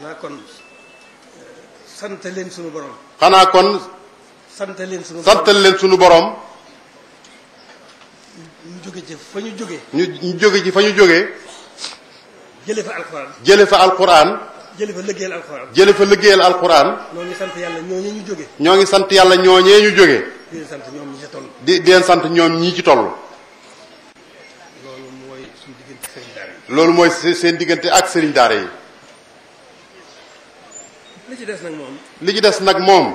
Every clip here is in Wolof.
xanaa kon sant leen sunu borom xanaa kon sant leen sunu borom santal leen sunu borom ñu jóge ci fa ñu jóge ñu ñu jóge ci fa ñu jógee jële fa alxuraan jële fa alquran jële fa liggéeyal alxuraan jële fa liggéeyal alquran ñoo ngi sant yàlla ñooñu ñu jóge ñoo ngi sant yàlla ñooñee ñu jógee di leen sant ñoom ñi ca toll di di leen sant ñoom ñii ci toll loolu mooy suñu diggante sëriñ daara yi loolu mooy se- seen diggante ak sëriñ daara yi li ci des nag moom li ci des nag moom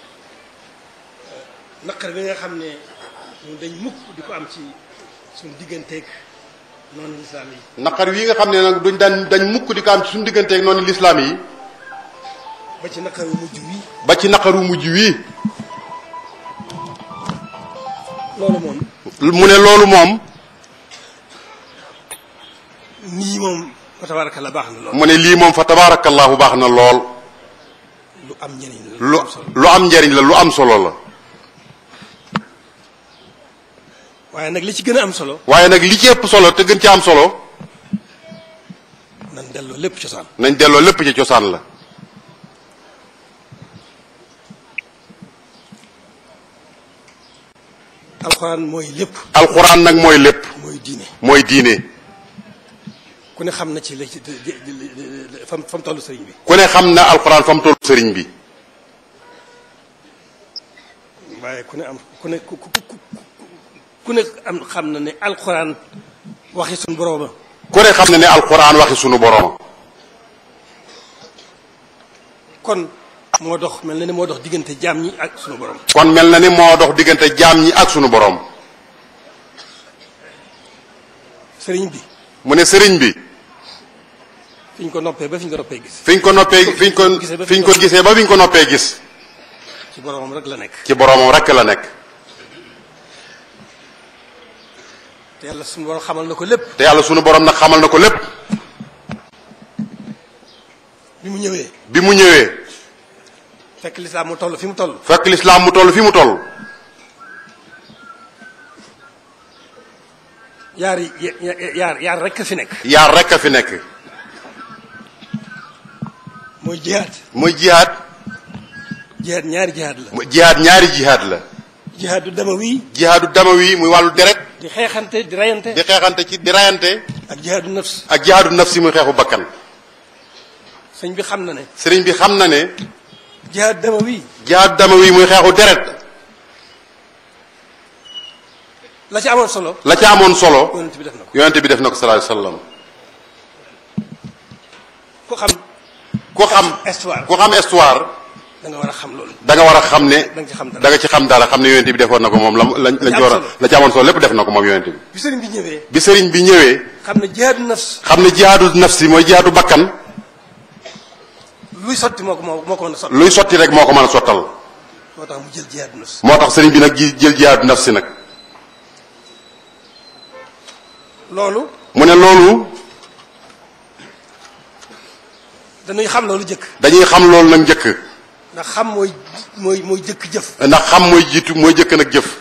naqar bi nga xam ne ñun dañ mukk di ko am ci suñu digganteeg noonu lislaam yi naqar wi nga xam ne nag duñ daan dañ mukk di ko am ci suñu digganteeg noonu lislaam yi ba ci naqaru mujj wi ba ci naqaru mujj wii loolu moom mu ne loolu moom nii moom fa tabaraka la baax na lool mu ne lii moom fa tabaarakallahu baax na lool lu am njëriñ la lu am solo lu am njariñ la lu am solo la waaye nag li ci gën a am solo waaye nag li ci ëpp solo te gën ci am solo nan delloo lépp cosaan nañ delloo lépp ci cosaan la alxuraan mooy lépp alxuraan nag mooy lépp mooy diine mooy diine ku ne xam na ci la ci fam fam tollu sëriñ bi ku ne xam na alxuraan fa mu toll sëriñ bi waaye ku ne am ku ne ku ku ku ku ne am xam na ne alxuraan waxi suñu borooma ku ne xam na ne alxuraan waxi sunu borom kon moo dox mel na ne moo dox diggante jaam ñi ak suñu borom kon mel na ni moo dox diggante jaam ñi ak sunu borom sëriñ bi mu ne sëriñ bi fi ñu ko noppee ba fi ñu ko noppee gis fiñ ko noppee fiñ ko fiñ ko gisee ba fiñ ko noppee gis ci boromam rek la nekk ci boromam rekk la nekk te yàlla suñu borom xamal na ko lépp te yàlla sunu borom nag xamal na ko lépp bi mu ñëwee bi mu ñëwee fekk lislaam mu toll fi mu toll fekk lislaam mu toll fi mu toll yaar yi yaar yaar rek fi nekk yaar rekk a fi nekk mooy jihaad muy jihaad jihaad ñaari jihaad la mu jihaad ñaari jihaad la jihaadu damawi jihaadu damawi muy wàllu deret di xeexante di rayante di xeexante ci di rayante ak jihaadu nafs ak jihaadu nafsi muy xeexu bakkan sëñ bi xam na ne sëriñ bi xam na ne jihaad damawi jihaadu damawi muy xeexu deret la ci amoon solo la ca amoon solo yonent bi def na ko yonente bi def na ko sallallahu alayhi wasallam ku xam ku xam histoire ku xam histoire da nga war a xam loolu da nga war a xam ne da nga ci xam dara da nga ci xam dara xam ne yonente bi defoon na ko moom la lañ lañ ci war a la ci amoon solo lépp def na ko moom yonente bi bi sëriñ bi ñëwee bi sëriñ bi ñëwee xam ne jihaadu nafs xam ne jihaadu nafsi mooy jihaadu bakkan luy sotti moo ko moo moo ko mën a sotti luy sotti rek moo ko mën a sottal moo tax mu jël jihaadu nafs moo tax sëriñ bi nag ji jël jihaadu nafsi nag loolu mu ne loolu dañuy xam loolu jëkk dañuy xam loolu nag njëkk ndax xam mooy mooy mooy jëkk jëf ndax xam mooy jiitu mooy jëkk nag jëf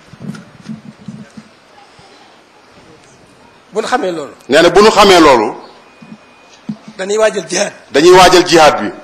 bu ñu xamee loolu nee na bu nu xamee loolu dañuy waajal jihaad dañuy waajal jihaad bi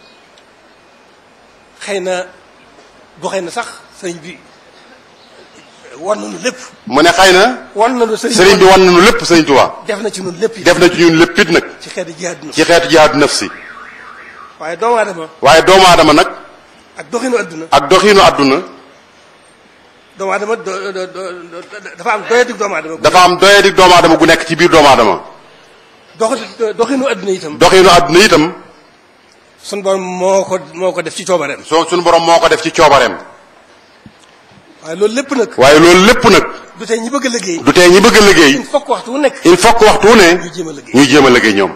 xëy na bu xëy na sax sëriñ bi wan nañu lépp mu ne xëy na wan nañu sëriñ sëriñ bi wan nañu lépp sëriñ Tuubaa def na ci ñun lépp yi def na ci ñun lépp it nag ci xeeti jihaad nafs ci xeetu jihaadu nafsi waaye doomu aadama waaye doomu aadama nag ak doxinu adduna ak doxiinu àdduna doomu aadama do do do dafa am doyadig doomu aadama dafa am doyadi doomu aadama gu nekk ci biir doomu aadama dox doxinu adduna itam doxiinu àdduna itam sun borom moo ko moo ko def ci coobareem soo suñu borom moo ko def ci coobareem waaye loolu lépp nag waaye loolu lépp nag du tey ñi bëgg a liggéey du tee ñi bëgg a liggéey il faut que waxtu wu nekk il faut que waxtu wu ne ñu jéem a liggéey ñuy jéem a liggéey ñoom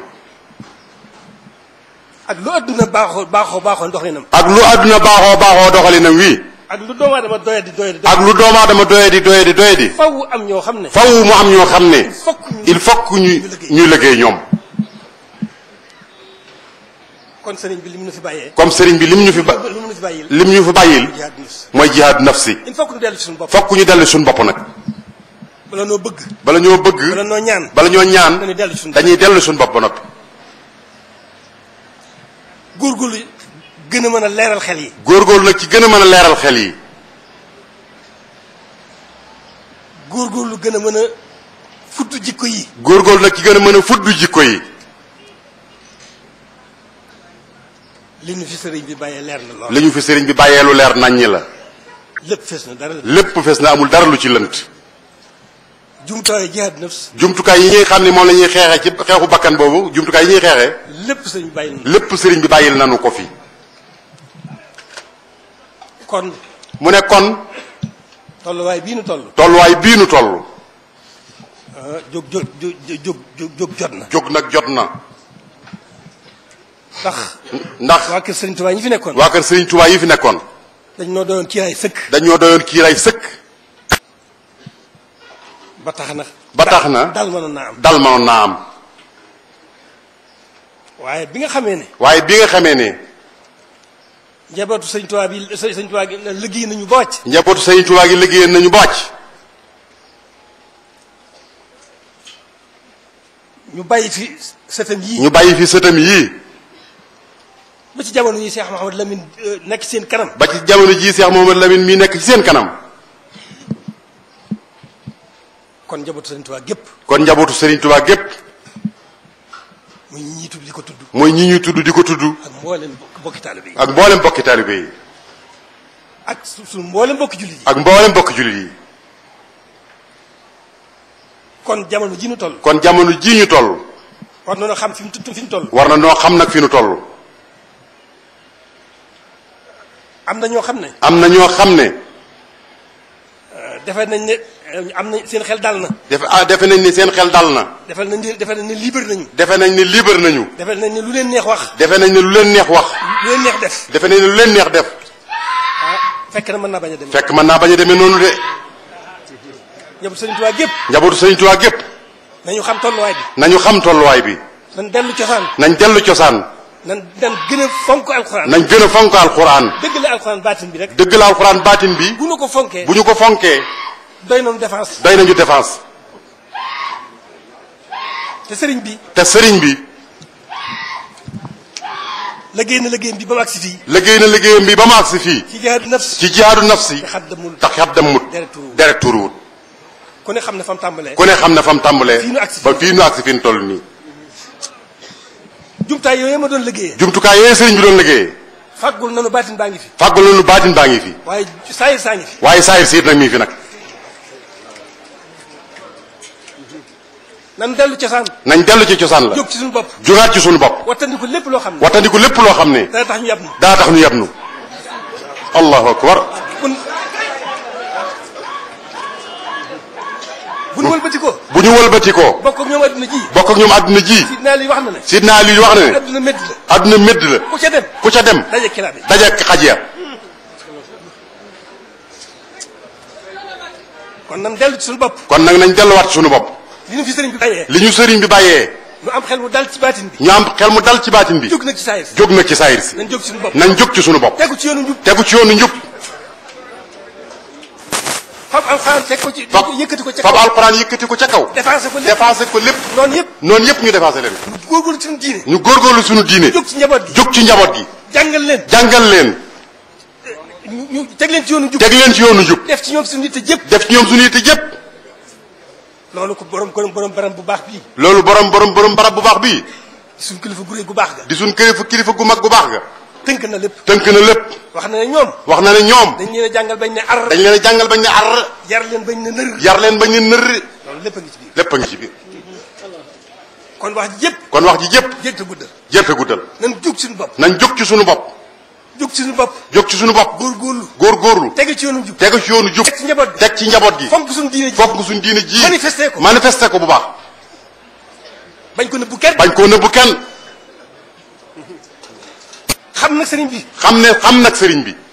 ak lu adduna baaxoo baaxoo baaxoo doxinam ak lu àdduna baaxoo baaxoo doxalinam wii ak lu doomu aadama doyadi doyadi ak lu doomu aadama doyadi doyadi doyadi faw am ñoo xam ne faw mu am ñoo xam ne fokk ñu il faut que ñu ñuy liggéey ñoom kon sëriñ bi li mu nu fi bàyyee comme sëriñ bi lim ñu fi ba li mu nu fi bàyyil lim ñu fi bàyyil jihaad nafs mooy jihaad nafsi il faut que ñu dellu ci suñu bopp fokk ñu dellu suñu bopp nag bala noo bëgg bala ñoo bala bëgg noo ñaan bala ñoo ñaan dañuy dellu ci suñu bopp dañuy dellu suñu bopp ba noppi góorgóorlu gën a mën a leeral xel yi góorgóorlu nag ci gën a mën a leeral xel yi góorgóorlu gën a mën a futt jikko yi góorgóorlu nag ci gën a mën a fuddu jikko yi li nu fi sëriñ bi bàyyee leer na lool li ñu fi sëriñ bi bàyyee lu leer naññi la lépp fees na dara lépp fes na amul dara lu ci lënt jumtuwaay jihaad nafs jumtukaay yi ñuy xam ne moom la ñuy xeexee ci xeexu bakkan boobu jumtukaay yi ñuy xeexee lépp sëriñ bi bàyyi na lépp sëriñ bi bàyyil nanu ko fi kon mu ne kon tolluwaay bii nu toll tolluwaay bii nu toll ah jóg jóg jóg jóg jóg jóg jot na jóg nag jot na ndax ndax waa kër sëriñ Tuubaa ñi fi nekkoon waa kër sëriñ Tuubaa yi fi nekkoon dañ noo doon kiiraay sëkk dañoo doyoon kiiraay sëkk ba tax na ba tax na dal mënoon naa am dal manoon naa am waaye bi nga xamee ne waaye bi nga xamee ne njabootu sëriñ Tuubaa bi sëriñ Tuubaa gi liggéey nañu ba wàcc njabootu sëriñ Tuubaa gi liggéeyeen nañu bàcc ñu bàyyi fi sëtam yii ñu bàyyi fi sëtam yii ba ci jamono yi Cheikh Mouhamadou Lamine euh, nekk seen kanam ba ci jamono jii Cheikh Mouhamadou Lamine mii nekk ci seen kanam kon njabootu sëriñ Tuubaa gépp kon njabootu sëriñ Tuubaa gépp muy ñi tudd di ko tudd mooy ñi ñuy tudd di ko tudd ak mboolem bokk- bokki taalibe yi ak mboolem bokki taalibe yi ak su su mboolem bokki jullit yi ak mboolem bokki jullit yi kon jamono ji nu toll kon jamono jii ñu toll war nañoo xam fi mu tudd fi mu toll war na noo xam nag fi nu toll am na ñoo xam ne am na ñoo xam ne euh, defe nañ ne euh, am na seen xel dal na defe ah defe nañ ni seen xel dal na defe nañ ne defe nañ ne libre nañu defe nañ ni libre nañu defe nañ ne lu leen neex wax defe nañ ne lu leen neex wax lu leen neex def defe nañ ne lu leen neex def ah fekk na mën naa bañ a dem fekk mën naa bañ a demee noonu de njabootu sëriñ Tuubaa gépp njabootu sëriñ Tuubaa gépp nañu xam tolluwaay bi nañu xam tolluwaay bi nañ dellu cosaan nañ dellu cosaan nan nan gën a fonk alxuraan nañ gën a fonk alxuraan dëgg la alxuraan baatin bi rek dëgg la alxuraan baatin bi bu nu ko fonkee bu ñu ko fonkee doy noonu défense doy nañu défense te sëriñ bi te sëriñ bi liggéey na liggéeyam bi ba mu agsi fii liggéey na liggéeyam bi ba mu agsi fii ci jihaadu nafs ci jihaadu nafsi te xaddamul tax xab dem mut deret tuuru deret tuuruwut ku ne xam ne fa mu tàmbalee ku ne xam ne fa mu tàmbalee Fii nu agsi ba fii nu agsi fi nu toll nii jumtaay yooyu ma doon liggéeyee jumtukaay yooyu sëriñ bi doon liggéeyee fàggul nanu baatin baa ngi fi fàggul nañu baatin baa ngi fi waaye saayir saa ngi fi waaye saayir siit nag mi ngi fi nag nan dellu cosaan nañ dellu ci cosaan la jóg ci suñu bopp jógaat ci sunu bopp wattandiku lépp loo xam ne wattandiku lépp loo xam ne dana tax ñu yab na daa tax ñu yab nu allahu akbar kun bu nu wëlbati ko bu ñu wëlbatikoo bokk ak ñoom adduna ji bokk ak ñoom àdduna ji sidna li wax na ne sidna Ali wax na ne adduna métti la àdduna médd la ku ca dem ku ca dem daje kilaabe dajeek xaj ya kon nan dellu ci suñu bopp kon nag nañ delluwaat ci sunu bopp li ñu fi sëriñ bi bàyyee li ñu sëriñ bi bàyyee ñu am xel mu dal ci baatin bi ñu am xel mu dal ci baatin bi jóg nag ci saayir si jóg nag ci saayir si nañ jóg ci suñu bopp nañ jóg ci sunu bopp tegu ci yoonu njub tegu ci yoonu njub fab alxuraan teg ko ci fab yëkkati ko ca fab kaw alxuraan yëkkati ko ca kaw défensé ko lépp défensé ko lépp noonu yëpp noonu yëpp ñu défensé leen góorgóorlu ci suñu diine ñu góorgóorlu sunu diine jóg ci njaboot gi jóg ci njaboot gi jàngal leen jàngal leen ñu ñu teg leen ci yoonu njub teg leen ci yoonu njub def ci ñoom suñu yitte jëpp def ci ñoom suñu yitte yëpp loolu ko borom borom borom baram bu baax bii loolu borom borom borom barab bu baax bii suñu kilifa gu réy gu baax ga di suñ kilifa kilifa gu mag gu baax ga tënk na lépp tënk na lépp wax na ne ñoom wax na ne ñoom dañ leen a jàngal bañ ne ar dañ leen a jàngal bañ ne ar yar leen bañ ne nër yar leen bañ ne nër loolu lépp a ngi ci biir lépp a ngi ci biir kon wax ji yëpp kon wax ji yëpp jégte guddal jërte guddal nan jóg suñu bopp nañ jóg ci sunu bopp jóg ci suñu bopp jóg ci sunu bopp góorgóorlu góorgóorlu tege ci yoonu njub tegu ci yoonu jub teg ci njaboot gi teg ci njaboot gi fonk suñu diine ji fokk suñ diine ji manifesté ko manifesté ko bu baax bañ ko nëbbu kenn bañ koo nëbbu kenn xam nag sëriñ bi xam ne xam nag sëriñ bi